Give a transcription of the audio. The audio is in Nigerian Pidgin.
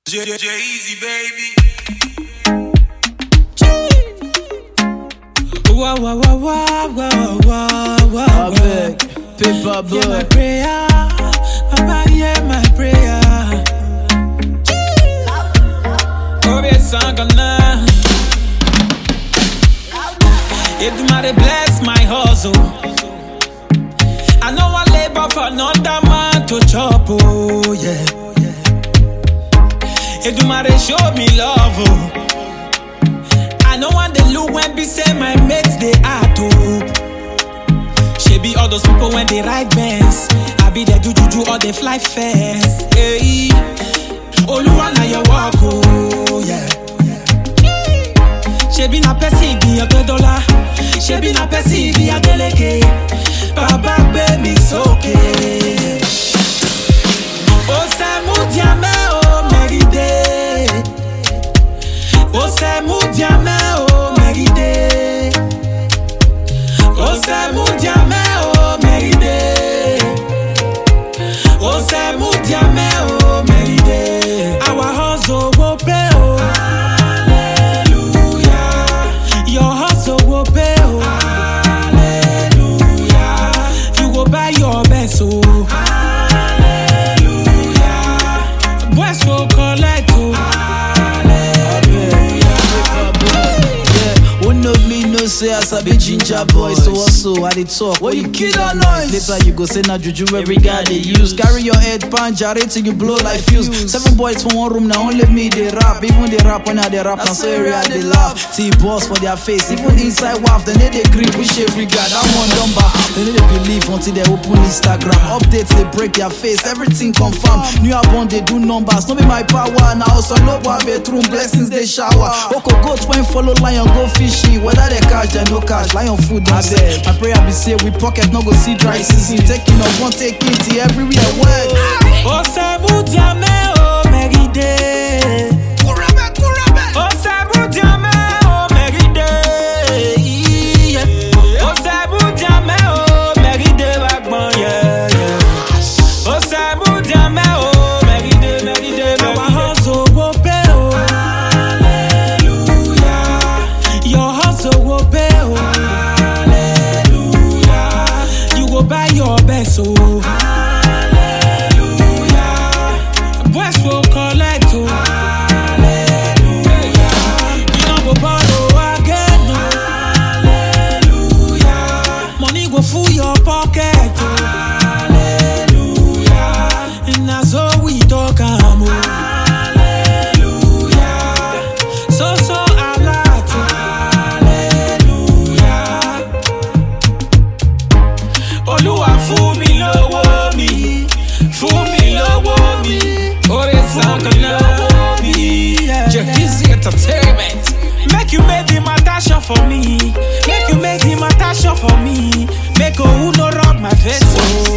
Easy baby. Wah, wah, wah, wah, wah, wah, wah, I wah. beg, paper Hear my boy. prayer, Papa, hear my prayer. Obie sangana. Edumare bless my hustle. I know I labor for another man to chop, oh yeah. Edumare show me love, oh. I know when they look when be say my mates they are too. She be all those people when they ride bands. I be there do juju or they fly fast. Hey, Oluwa na your walk, oh yeah. Ṣebí na pẹ́sì ìgbìyànjú dọ́là. Ṣebí na pẹ́sì ìgbìyànjú Bàbá gbé mi sókè. Ó sẹ́mu diamẹ́ o mẹ́rìndé. Ó sẹ́mu diamẹ́ o mẹ́rìndé. Ó sẹ́mu diamẹ́ o mẹ́rìndé. Ó sẹ́mu diamẹ́ o mẹ́rìndé. Our hustle go pay o. Hallelujah. Your hustle go pay o. Hallelujah. You go buy your best o. Hallelujah. Boys go collect o. Paper boy. Yeah, who know me no say as I be ginger boy. So also I dey talk. What you kid on noise? Later you go say na juju every guy they use. Carry your head pan jarre till you blow like fuse. Seven boys for one room now only me they rap. Even they rap when I they rap. Now so area they laugh. See boss for their face. Even inside waff then they they grip. Wish every guy that one done back. They need to believe until they open Instagram. Updates they break their face. Everything confirm. New album they do numbers. No be my power now. Also no one bedroom blessings they shower. Oko goat when follow lion go fishy. Whether they catch they no catch. Lion food don't say. My prayer be say we pocket no go see dry season. Taking up one take it till everywhere wet. Ó sẹ́mu diamẹ́ o mẹ́rìndé. Ó sẹ́mu diamẹ́ o mẹ́rìndé. Ó sẹ́mu diamẹ́ o mẹ́rìndé wá gbọ́n yẹ́yẹ́. Ó sẹ́mu diamẹ́ o mẹ́rìndé mẹ́rìndé mẹ́rìndé. Our hustle go pay o. Hallelujah. Your hustle go pay o. Hallelujah. You go buy your best o. Hallelujah. Boys will collect o. Hallelujah. You no go borrow again o. Hallelujah. Money go full your pocket o. Hallelujah. And na so we talk am o. Hallelujah. So so alert o. Hallelujah. Olúwa fún mi lówó mi, fún mi lówó mi, orí sankan lówó mi. Jacuzzi entertainment. Make you make the matter sure for me. Make you make the matter sure for me. Make who no rub my face. Oh.